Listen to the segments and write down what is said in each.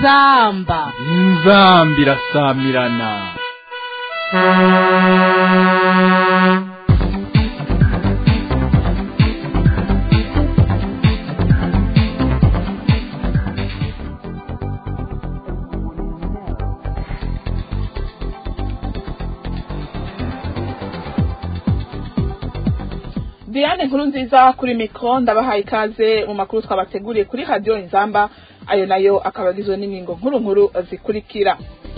inzamba inzamba irasamirana Diane nkuru nziza kuri mikro ndabahaye ikaze mu makuru twabateguriye kuri radio Inzamba ayo nayo akabagizwe n'ingingo nkuru nkuru zikurikira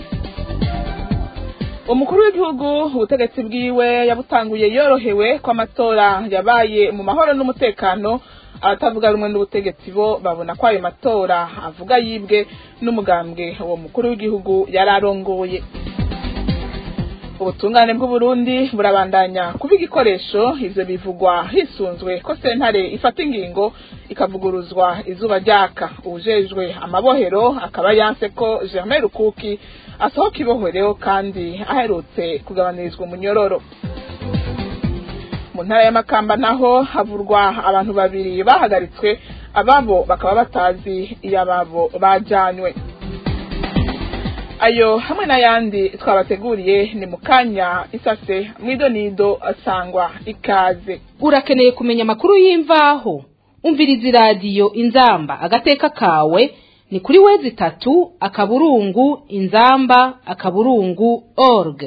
umukuru w'igihugu ubutegetsi bwiwe yabutanguye yorohewe ko amatora yabaye mu mahoro n'umutekano abatavuga rumwe n'ubutegetsi bo babona ko ayo matora avuga yibwe n'umugambwe uwo mukuru w'igihugu yari arongoye ubutungane bw'uburundi burabandanya kuba igikoresho ivyo bivugwa hisunzwe ko sentare ifata ingingo ikavuguruzwa izuba ryaka uwujejwe amabohero akaba yanse ko germain rukuki asohoka ibohero kandi aherutse kugabanyirizwa umunyororo mu ntara y'amakamba naho havurwa abantu babiri bahagaritswe ababo bakaba batazi iyo ababo bajanywe ayo hamwe n'ayandi twabateguriye ni mu kanya isase mwidonido asangwa ikaze urakeneye kumenya amakuru y'imvaho umviriza iradiyo inzamba agateka kawe ni kuri wezi itatu akaburungu inzamba akaburungu org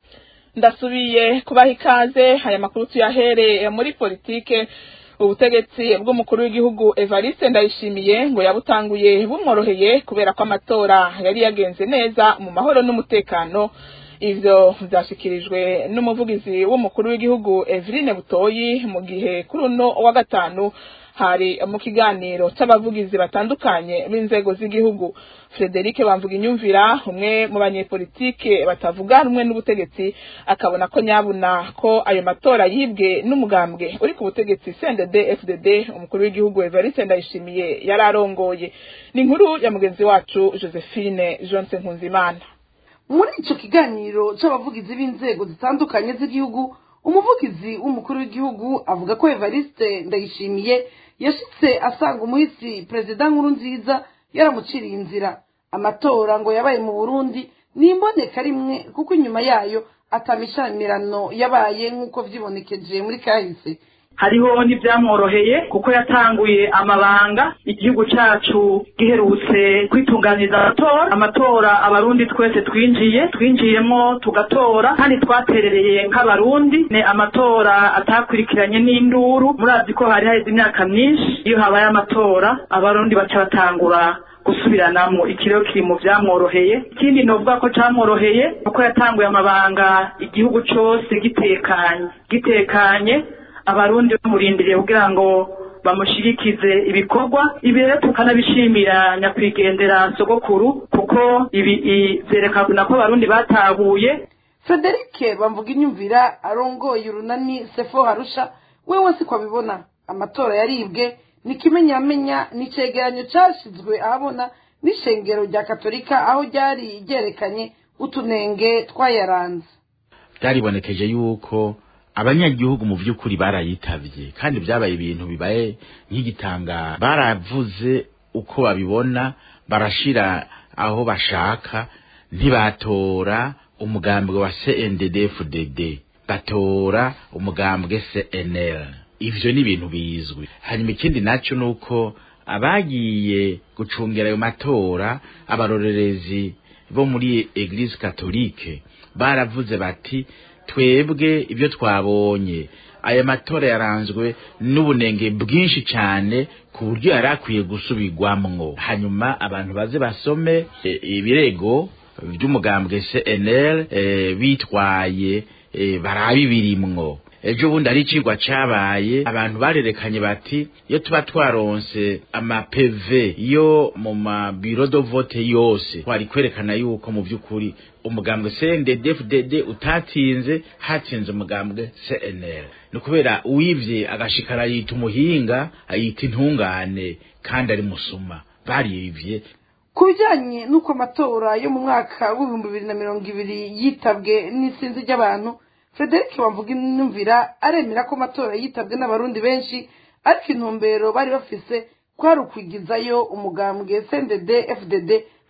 ndasubiye kubaha ikaze aya makuru tuyahere muri politike ubutegetsi bw'umukuru w'igihugu Evariste Ndayishimiye ngo yabutanguye bumworoheye kubera ko amatora yari yagenze neza mu mahoro n'umutekano ivyo vyashikirijwe n'umuvugizi w'umukuru w'igihugu Eveline Butoyi mu gihe kuri uno wa gatanu hari mu kiganiro c'abavugizi batandukanye b'inzego z'igihugu Frederic bamvuga inyumvira umwe mu banyepolitike batavuga rumwe n'ubutegetsi akabona ko nyabuna ko ayo matora yibwe n'umugambwe uri ku butegetsi CNDD FDD umukuru w'igihugu Evariste Ndayishimiye yari arongoye ni inkuru ya mugenzi wacu Josephine Johnson Nkunzimana muri ico kiganiro c'abavugizi b'inzego zitandukanye z'igihugu umuvugizi w'umukuru w'igihugu avuga ko Evariste Ndayishimiye yashitse asanga umuhisi perezida nkuru nziza yaramuciriye inzira amatora ngo yabaye mu Burundi nimboneka rimwe kuko inyuma yayo atamishamirano yabaye nk'uko vyibonekeje muri kahise hariho n'ibyamworoheye kuko yatanguye amabanga igihugu cyacu giherutse kwitunganiriza amatora amatora abarundi twese twinjiye twinjiyemo tugatora kandi twaterereye nk'abarundi ni amatora atakurikiranye n'induru murazi ko hari haheze imyaka myinshi iyo habaye amatora abarundi baca batangura gusubiranamo ikiriyo kiri mu byamworoheye ikindi novuga ko cyamworoheye kuko yatanguye amabanga igihugu cyose gitekanye gitekanye abarundi bamurindiriye kugira ngo bamushirikize ibikorwa ibi rero tukanabishimira nyakwigendera sogokuru kuko ibi vyerekana ko abarundi batahuye Frederic bamvuga inyumvira arongoye urunani Sefo Harusha wewe siko abibona amatora yaribwe nikimenyamenya nicegeranyo cashizwe ahabona n'ishengero rya katolika aho ryari ryerekanye utunenge twayaranze byaribonekeje yuko abanyagihugu mu by'ukuri barayitavye kandi byabaye ibintu bibaye nk'igitanga baravuze uko babibona barashira aho bashaka ntibatora umugambwe wa CNDD-FDD batora umugambwe CNL ivyo ni ibintu bizwi hanyuma ikindi naco nuko abagiye gucungera ayo matora abarorerezi bo muri Eglise Catholique baravuze bati twebwe ibyo twabonye aya matora yaranzwe n'ubunenge bwinshi cyane ku buryo yari akwiye gusubirwamwo hanyuma abantu baze basome ibirego by'umugambwe CNL bitwaye barabi birimwo ejo bundi ari icigwa cabaye abantu barerekanye bati iyo tuba twaronse amapeve yo mu mabiro do vote yose twari kwerekana yuko mu by'ukuri umugambwe CNDD-FDD utatinze hatsinze umugambwe CNL ni kubera uwivye agashikara yita umuhinga ayita intungane kandi ari musuma barivye ku bijyanye n'uko amatora yo mu mwaka w'ibihumbi bibiri na mirongo ibiri yitabwe n'isinzi ry'abantu frederic bavuga inumvira aremera ko amatora yitabwe n'abarundi benshi ariko intumbero bari bafise kwari ukwigizayo umugambwe cndd fdd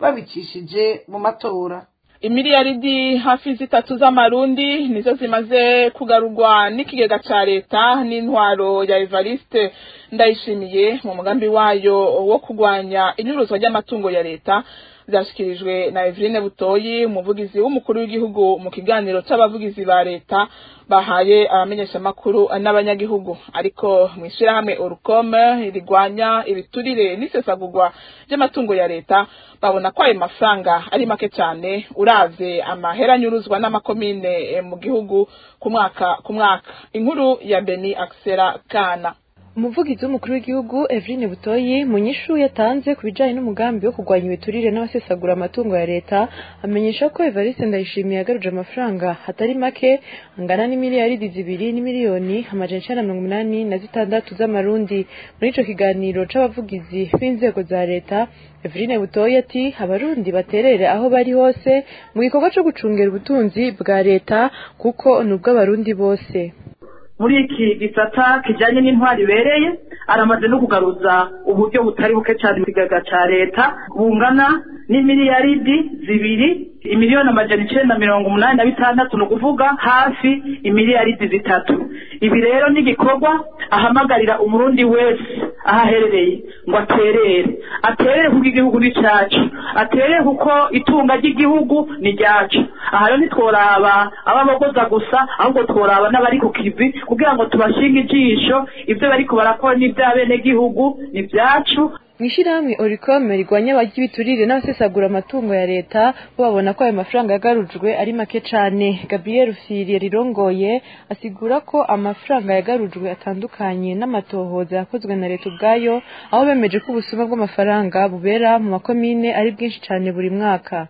babicishije mu matora imiliyaridi hafi zitatu z'amarundi nizo zimaze kugarurwa n'ikigega ca leta n'intwaro ya evariste ndayishimiye mu mugambi wayo wo kurwanya inyuruzwa ry'amatungo ya leta vyashikirijwe na Eveline Butoyi umuvugizi w'umukuru w'igihugu mu kiganiro c'abavugizi ba leta bahaye abamenyeshamakuru n'abanyagihugu ariko mw'ishirahamwe Orukome rigwanya ibiturire n'isesagurwa ry'amatungo ya leta babona ko ayo mafaranga ari make cyane uravye amahera anyuruzwa n'amakomine mu gihugu ku mwaka ku mwaka inkuru ya Beni Axera Kana umuvugizi w'umukuru w'igihugu Eveline Butoyi mu nyishu yatanze ku bijanye n'umugambi wo kurwanya ibiturire n'abasesagura amatungo ya leta amenyesha ko Evariste Ndayishimiye yagaruje amafaranga hatari make angana n'imiliyaridi zibiri n'imiliyoni amajana icenda na mirongo umunani na zitandatu z'amarundi muri ico kiganiro c'abavugizi b'inzego za leta Eveline Butoyi ati abarundi baterere aho bari hose mu gikorwa co gucungera ubutunzi bwa leta kuko ni ubw'abarundi bose muri iki gisata kijyanye n'intwari ibereye aramaze no kugaruza uburyo butari buke cyane mu kigaga cya leta bungana n'imiliyaridi zibiri imiliyoni amajana icyenda mirongo umunani na bitandatu ni ukuvuga hafi imiliyaridi zitatu ibi rero ni igikorwa ahamagarira umurundi wese aho aherereye ngo aterere aterere kuko igihugu ni cyacu aterere kuko itunga ry'igihugu ni ryacu aha rero ntitworaba ababogoza gusa ahubwo tworaba n'abari ku kivi kugira ngo tubashinge ijisho ibyo bariko barakora n'iby'abenegihugu ni ibyacu mw'ishirahamwe oricome rigwanya abarya ibiturire n'abasesagura amatungo ya leta bo babona ko ayo mafaranga yagarujwe ari make cane gabriel firi rirongoye asigura ko amafaranga yagarujwe atandukanye n'amatohoza yakozwe na leta ubwayo aho bemeje ko ubusuma bw'amafaranga bubera mu makomine ari bwinshi cane buri mwaka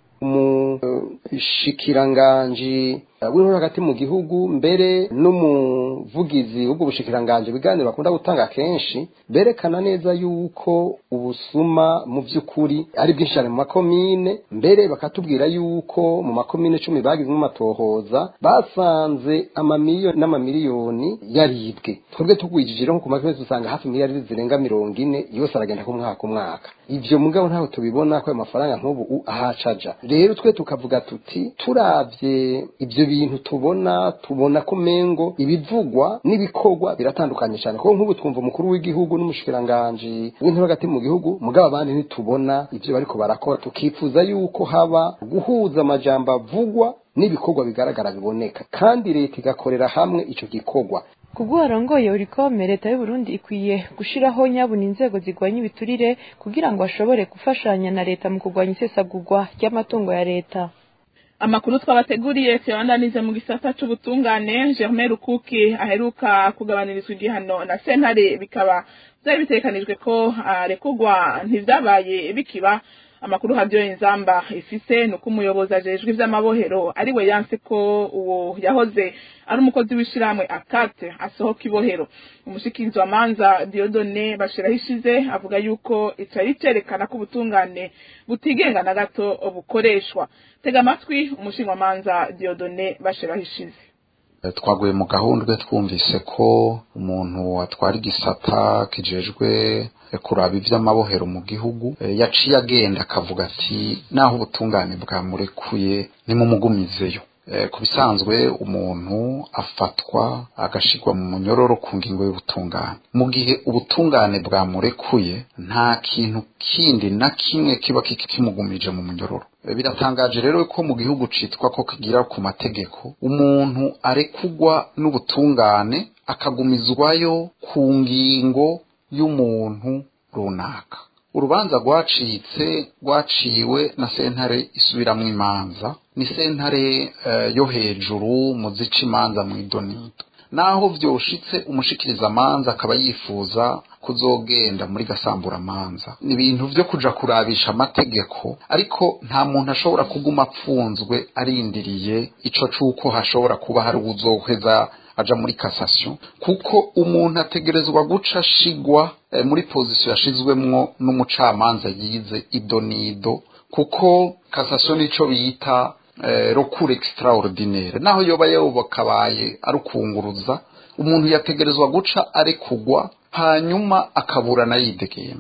umushikiranganji w'intore hagati mu gihugu mbere n'umuvugizi w'ubwo bushikiranganji ibiganiro bakunda gutanga kenshi berekana neza yuko ubusuma mu by'ukuri ari bwinshi cyane mu makomine mbere bakatubwira yuko mu makomine cumi bagizemo amatohoza basanze amamiliyoni n'amamiliyoni yaribwe twebwe tugwijije rero nko ku makomine dusanga hafi miliyari zirenga mirongo ine yose aragenda ku mwaka umwaka ivyo mugabo ntaho tubibona ko ayo mafaranga nk'ubu ahacaja rero twe tukavuga tuti turavye ivyo bintu tubona tubona ko mengo ibivugwa n'ibikorwa biratandukanye cyane kuko nk'ubu twumva umukuru w'igihugu n'umushikiranganji w'intore hagati mu gihugu mugabo abandi ntitubona ivyo bariko barakora tukifuza yuko haba guhuza amajambo avugwa n'ibikorwa bigaragara biboneka kandi leta igakorera hamwe ico gikorwa kubwo warongoye urikome leta y'u Burundi ikwiye gushiraho nyabuna inzego zigwanya ibiturire kugira ngo bashobore gufashanya na leta mu kurwanya isesagurwa ry'amatungo ya leta amakuru twabateguriye tuyabandanize mu gisata c'ubutungane Germain Rukuki aheruka kugabanirizwa igihano na sentare bikaba vyari bitekanijwe ko arekurwa ntivyabaye bikiba amakuru havyo inzamba ifise nuko umuyobozi ajejwe ivy'amabohero ari we yanse ko uwo yahoze ari umukozi w'ishirahamwe akate asohoka ibohero umushikirizi wa manza Diodone bashiraho ishize avuga yuko icari cerekana ko ubutungane butigenga na gato bukoreshwa tega amatwi umushinga manza Diodone bashiraho ishize twaguye mu gahundwe twumvise ko umuntu atwara igisata kijejwe kuraba ivy'amabohero mu gihugu yaciye agenda akavuga ati naho ubutungane bwamurekuye nimumugumizeyo ku bisanzwe umuntu afatwa agashirwa mu munyororo ku ngingo y'ubutungane mu gihe ubutungane bwamurekuye nta kintu kindi na kimwe kiba kimugumije mu munyororo biratangaje rero ko mu gihugu citwa ko kigira ku mategeko umuntu arekugwa n'ubutungane akagumizwayo ku ngingo y'umuntu runaka urubanza rwacitse rwaciwe na sentare isubiramwo imanza ni sentare yo hejuru mu zica imanza mu idonido naho vyoshitse umushikirizamanza akaba yifuza kuzogenda muri gasamburamanza ni ibintu vyo kuja kurabisha amategeko ariko nta muntu ashobora kuguma apfunzwe arindiriye ico c'uko hashobora kuba hari uwuzoheza aja muri cassation kuko umuntu ategerezwa guca ashigwa eh, muri position yashizwemwo n'umucamanza yize idonido kuko cassation nico bita eh, recours extraordinaire naho yoba yobakabaye ari ukunguruza umuntu yategerezwa guca arekugwa hanyuma akaburana yidegemvya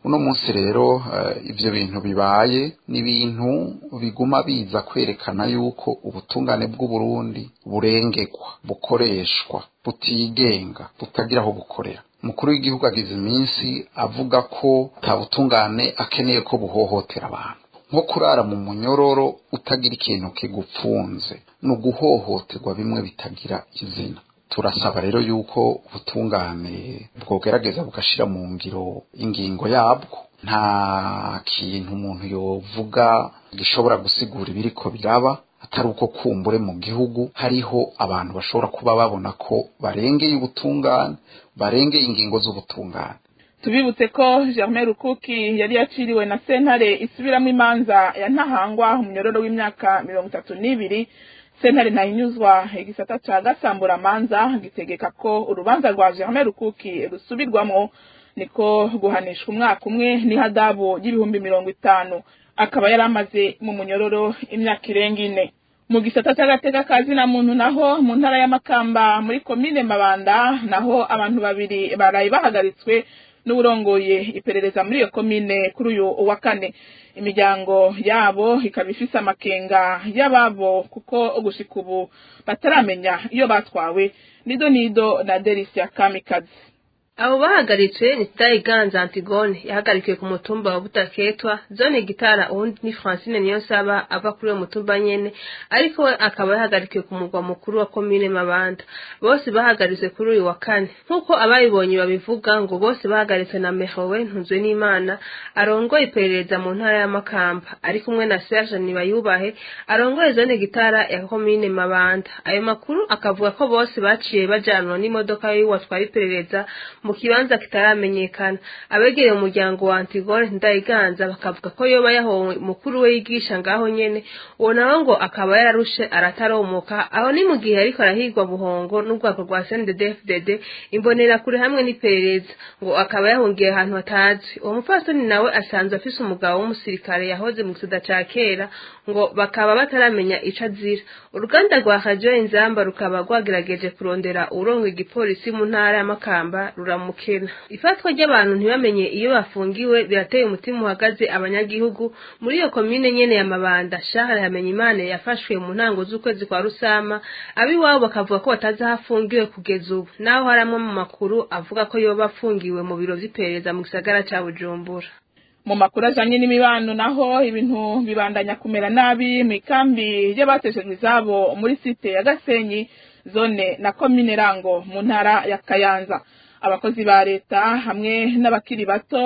uno munsi rero ibyo bintu bibaye ni ibintu biguma biza kwerekana yuko ubutungane bw'uburundi burengegwa bukoreshwa butigenga butagira aho bukorera umukuru w'igihugu agize iminsi avuga ko nta butungane akeneye ko buhohotera abantu nko kurara mu munyororo utagira ikintu kigupfunze ni uguhohoterwa bimwe bitagira izina turasaba rero yuko ubutungane bwogerageza bugashyira mu ngiro ingingo yabwo nta kintu umuntu yovuga gishobora gusigura ibiriko biraba atari uko kumbure mu gihugu hariho abantu bashobora kuba babona ko barengeye ubutungane barengeye ingingo z'ubutungane tubibutse ko germain rukuki yari yaciriwe na sentare isubiramo imanza ya ntahangwa umunyororo w'imyaka mirongo itatu n'ibiri sentare ntahinyuzwa igisata ca gasamburamanza gitegeka ko urubanza rwa germain rukuki rusubirwamo niko guhanishwa umwaka umwe n'ihadabu y'ibihumbi mirongo itanu akaba yari amaze mu munyororo imyaka irenga ine mu gisata cy'agateka ka zina muntu naho mu ntara y'amakamba muri komine mabanda naho abantu babiri baraye bahagaritswe n'uburongoye iperereza muri iyo komine kuri uyu wa kane imiryango yabo ikaba ifise amakenga y'ababo kuko gushika ubu bataramenya iyo batwawe nido nido na delisia kamikazi abo bahagaritswe ni Ganza Antigone yahagarikiwe ku mutumba wa Butaketwa zone gitara uwundi ni Francine Niyonsaba ava kuri uwo mutumba nyene ariko we akaba yahagarikiwe ku mugwa mukuru wa komine Mabanda bose bahagaritswe kuri uyu wa kane nk'uko abayibonye babivuga ngo bose bahagaritswe na Mehowe Ntunzwe n'Imana arongoye iperereza mu ntara ya Makamba ari kumwe na Serge Nibayubahe arongoye zone gitara ya komine Mabanda ayo makuru akavuga ko bose baciye bajanwa n'imodoka y'uwatwara iperereza mu kibanza kitaramenyekana abegereye umuryango wa Antigone Ndayiganza bakavuga ko yoba yahowe mukuru we yigisha ngaho nyene uwo nawe ngo akaba yararushe arataromoka aho ni mu gihe ariko arahigwa buhongo n'ubwako rwa CNDD-FDD imbonera kure hamwe n'iperereza ngo akaba yahungiye ahantu hatazwi uwo mupfasoni nawe asanzwe afise umugabo w'umusirikare yahoze mu gisada ca kera ngo bakaba bataramenya ico azira uruganda rwa radio inzamba rukaba rwagerageje kurondera urongo igipolisi mu ntara ya Makamba ruramukena ifatwa ry'abantu ntibamenye iyo bafungiwe birateye umutima uhagaze abanyagihugu muri iyo komine nyene ya Mabanda Shahara yamenye Imana yafashwe mu ntango z'ukwezi kwa Rusama abiwabo bakavuga ko batazi aho afungiwe kugeza ubu naho haramwe mu makuru avuga ko yoba afungiwe mu biro vy'iperereza mu gisagara ca Bujumbura mu makuru ajanye n'imibano naho ibintu bibandanya kumera nabi mu ikambi y'abateshejwe izabo muri site ya Gasenyi zone na komine Rango mu ntara ya Kayanza abakozi ba leta hamwe n'abakiri bato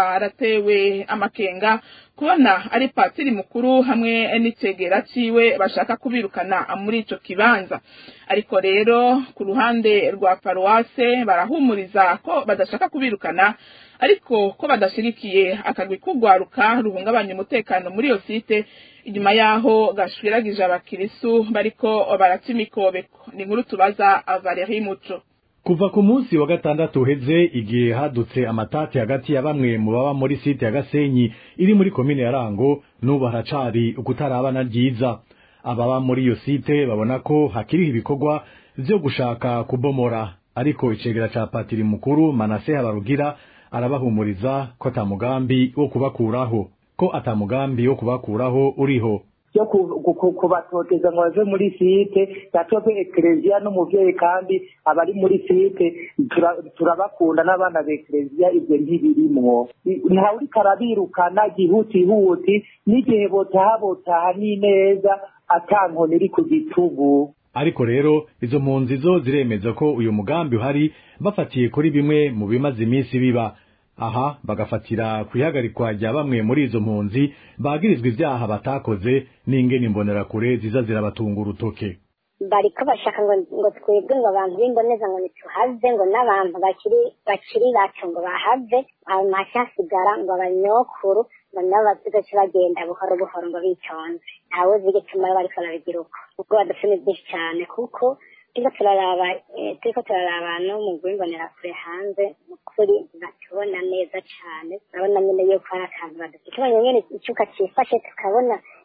baratewe amakenga kubona ari patiri mukuru hamwe n'icegera ciwe bashaka kubirukana muri ico kibanza ariko rero ku ruhande rwa paruwase barahumuriza ko badashaka kubirukana ariko ko badashirikiye akagwi kugwaruka ruhungabanya umutekano muri iyo site inyuma yaho gashwiragije abakirisu bariko baraca imikobeko ni inkuru tubaza Valerie Muco kuva ku munsi wa gatandatu uheze igihe hadutse amatati hagati ya bamwe mu baba muri site ya Gasenyi iri muri komine ya Rango n'ubu haracari ukutarabana ryiza ababa muri iyo site babona ko hakiriho ibikorwa vyo gushaka kubomora ariko icegera ca patiri mukuru Manase Habarugira arabahumuriza ko atamugambi wo kubakuraho ko atamugambi wo kubakuraho uriho yo kubatoteza ngo bave muri site yatope ekereziya n'umuvyeyi kandi abari muri site turabakunda n'abana b'ekereziya ivyo ntibirimwo ntawe uriko arabirukana gihutihuti n'igihe botaha botaha n'ineza ata nkoni iri ku gitugu ariko rero izo mpunzi zo ziremeza ko uyu mugambi uhari bafatiye kuri bimwe mu bimaze iminsi biba aha bagafatira ku ihagarikwa rya bamwe muri izo mpunzi bagirizwa ivyaha batakoze n'ingene imbonerakure ziza zirabatunga urutoke bariko bashaka ngo ngo twebwe ngo abantu b'imboneza ngo ntituhave ngo n'abantu bakiri bakiri bacu ngo bahave hanyuma hasigara ngo abanyokuru ngo nabo bazigace bagenda buhoro buhoro ngo bitonze ntawe uzi igituma bariko barabigira uko ubwo badufite byinshi cyane kuko turiko turaraba turiko turaraba no mu rw'imbonera kure hanze ukuri batubona neza cyane urabona nyine yuko hari akantu badufite tubonye nyine icuka cifashe tukabona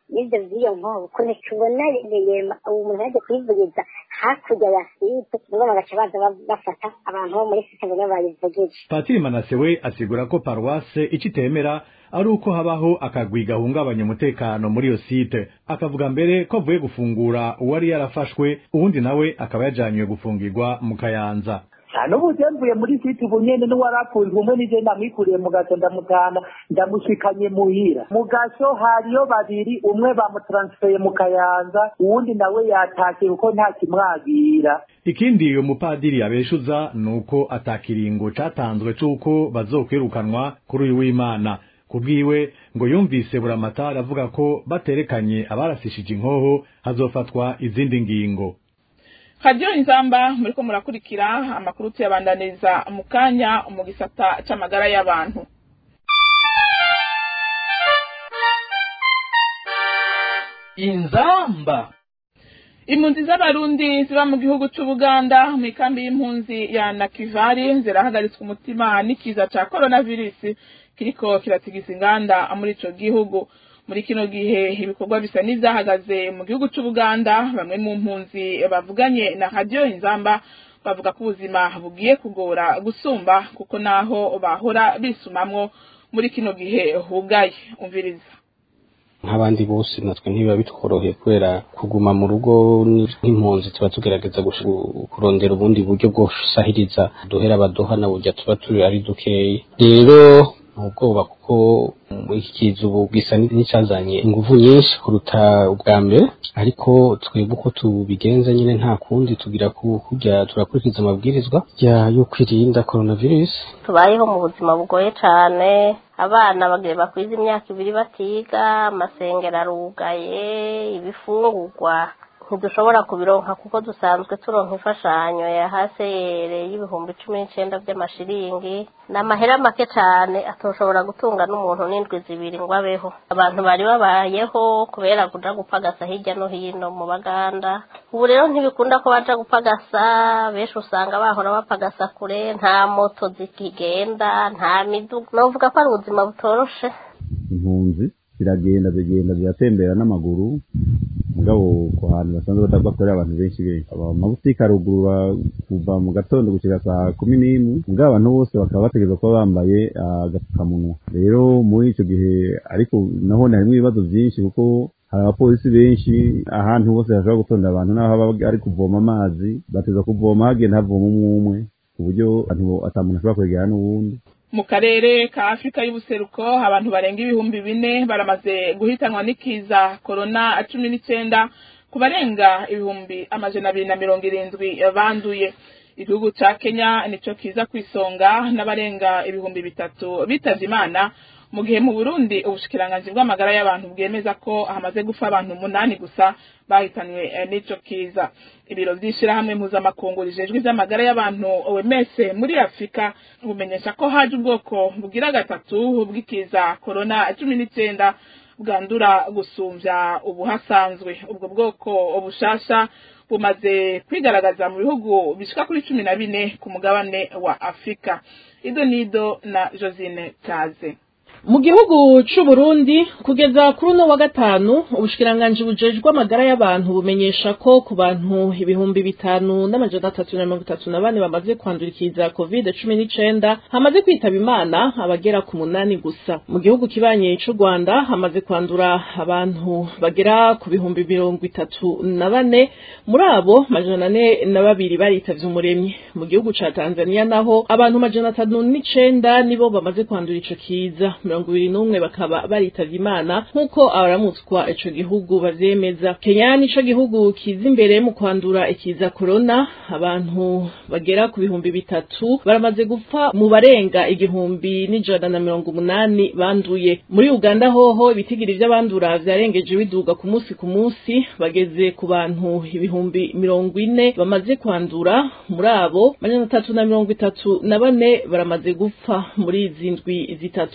n'ibyo by'iyo nkovu ukuntu tubona ubu umuntu yaje kuyivugiza hakurya ya site nibo bagaca baza bafata abantu bo muri site ngo bayivugije patiri manase we asigura ko paruwase icyo itemera ari uko habaho akagwi gahungabanya umutekano muri iyo site akavuga mbere ko avuye gufungura uwari yarafashwe uwundi nawe akaba yajanywe gufungirwa mu kayanza n'ubu mvuye muri site ubu nyene n'uwarapfunzwe umwe nije ndamwikuriye mu gaso ndamutana ndamushikanye muhira mu gaso hariyo babiri umwe bamutaransifeye mu kayanza uwundi nawe yatashye kuko nta kimwagira ikindi uyu mupadiri yabeshuza ni uko atakiringo catanzwe c'uko bazokwirukanwa kuri uyu w'imana kubwiwe ngo yumvise buramatari avuga ko baterekanye abarasishije inkoho hazofatwa izindi ngingo radiyo inzamba muriko murakurikira amakuru tuyabandaniriza mu kanya mu gisata c'amagara y'abantu inzamba impunzi z'abarundi ziba mu gihugu c'ubuganda mu ikambi y'impunzi ya nakivari zirahagaritswe umutima n'ikiza ca coronavirus kiriko kiratigisa inganda muri ico gihugu muri kino gihe ibikorwa bisa n'ivyahagaze mu gihugu c'ubuganda bamwe mu mpunzi bavuganye na radiyo inzamba bavuga ko ubuzima bugiye kugora gusumba kuko naho bahora bisumamwo muri kino gihe hugaye umviriza nk'abandi bose natwe ntibiba bitworoheye kubera kuguma mu rugo nk'impunzi tuba tugerageza kurondera ubundi buryo bwo gusahiriza duhera abaduha na burya tuba turi ari dukeyi rero ubwoba kuko iki kiza ubu gisa n'icyazanye ingufu nyinshi kuruta ubwa mbere ariko twebwe uko tubigenza nyine nta kundi tugira kujya turakurikiza amabwirizwa yo kwirinda coronavirus tubayeho mu buzima bugoye cyane abana bagiye bakwiza imyaka ibiri batiga amasengero arugaye ibifungurwa ntidushobora kubironka kuko dusanzwe turonka imfashanyo ya haseyere y'ibihumbi cumi n'icenda by'amashiringi ni amahera make cyane atoshobora gutunga n'umuntu n'indwi zibiri ngo abeho abantu bari babayeho kubera kuja gupagasa hirya no hino mu baganda ubu rero ntibikunda ko baja gupagasa benshi usanga bahora bapagasa kure nta moto zikigenda nta miduga novuga ko ari ubuzima butoroshe impunzi ziragenda zigenda ziratembera n'amaguru mugabo ku hantu basanzwe bakorera abantu benshi benshi amabutike arugurura kuva mu gatondo gushika saa kumi n'imwe mugabo abantu bose bakaba bategereza kuba bambaye agapfukamunwa rero muri ico gihe ariko naho harimwo ibibazo vyinshi kuko hari abapolisi benshi ahantu hose hashobora gutonda abantu naho haba ari kuvoma amazi bateza kuvoma hagenda havoma umwe umwe ku buryo ata muntu ashobora kwegera n'uwundi mu karere ka afurika y'ubuseruko abantu barenga ibihumbi bine baramaze guhitanwa n'ikiza korona cumi n'icyenda ku barenga ibihumbi amajana abiri na mirongo irindwi banduye igihugu ca kenya nico kiza ku isonga n'abarenga ibihumbi bitatu bitavye imana mu gihe mu burundi ubushikiranganji bw'amagara y'abantu bwemeza ko hamaze gupfa abantu umunani gusa bahitanywe n'ico kiza ibiro vy'ishirahamwe mpuzamakungu rijejwe ivy'amagara y'abantu OMS muri afurika bumenyesha ko haje ubwoko bugira gatatu bw'ikiza korona cumi n'icenda bwandura gusumvya ubuhasanzwe ubwo bwoko bushasha bumaze kwigaragaza mu bihugu bishika kuri cumi na bine ku mugabane wa afurika ido nido na josine kaze mu gihugu c'uburundi kugeza kuri uno wa gatanu ubushikiranganji bujejwe amagara y'abantu bumenyesha ko ku bantu ibihumbi bitanu n'amajana atatu na mirongo itatu na bane bamaze kwandurikiza covid cumi n'icenda hamaze kwitaba imana abagera ku munani gusa mu gihugu kibanye c'u rwanda hamaze kwandura abantu bagera ku bihumbi mirongo itatu na bane muri abo majana ane na babiri baritavye umuremyi mu gihugu ca tanzania naho abantu majana atanu n'icenda nibo bamaze kwandura ico kiza mirongo ibiri n'umwe bakaba baritavye imana nk'uko abaramutswa ico gihugu bavyemeza kenya nico gihugu kiza imbere mu kwandura ikiza korona abantu bagera ku bihumbi bitatu baramaze gupfa mu barenga igihumbi n'ijana na mirongo umunani banduye muri uganda hoho ibitigiri vy'abandura vyarengeje biduga ku munsi ku munsi bageze ku bantu ibihumbi mirongo ine bamaze kwandura muri abo majana atatu na mirongo itatu na bane baramaze gupfa muri izi ndwi zitatu ziheze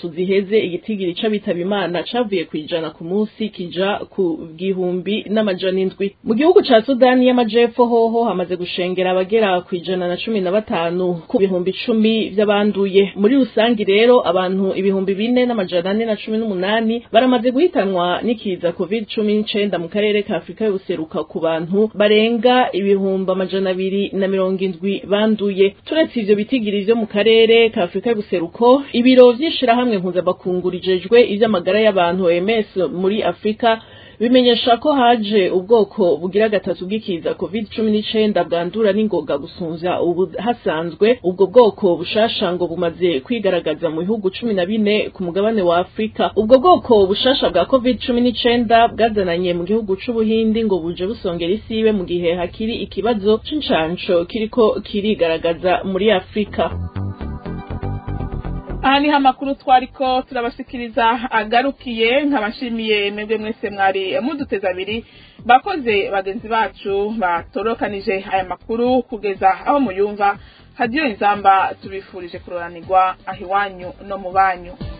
uheze igitigiri c'abitaba imana cavuye ku ijana ku munsi kija ku gihumbi n'amajana indwi mu gihugu ca sudani y'amajepfo hoho hamaze gushengera abagera ku ijana na cumi na batanu ku bihumbi icumi vy'abanduye muri rusangi rero abantu ibihumbi bine n'amajana ane na cumi n'umunani baramaze guhitanwa n'ikiza covid cumi n'icenda mu karere ka afurika y'ubuseruka ku bantu barenga ibihumbi amajana abiri na mirongo indwi banduye turetse ivyo bitigiri vyo mu karere ka afurika y'ubuseruko ibiro vy'ishirahamwe mpuzamakungu rijejwe ivy'amagara y'abantu OMS muri afurika bimenyesha ko haje ubwoko bugira gatatu bw'ikiza covid cumi n'icenda bwandura n'ingoga gusumvya ubu hasanzwe ubwo bwoko bushasha ngo bumaze kwigaragaza mu bihugu cumi na bine ku mugabane wa afurika ubwo bwoko bushasha bwa covid cumi n'icenda bwazananye mu gihugu c'ubuhindi ngo buje busongera isibe mu gihe hakiri ikibazo c'incanco kiriko kirigaragaza muri afurika aha niho amakuru twariko turabashikiriza agarukiye nkabashimiye mwebwe mwese mwari muduteze abiri bakoze bagenzi bacu batorokanije aya makuru kugeza aho muyumva hadiyo inzamba tubifurije kuroranirwa aho iwanyu no mu banyu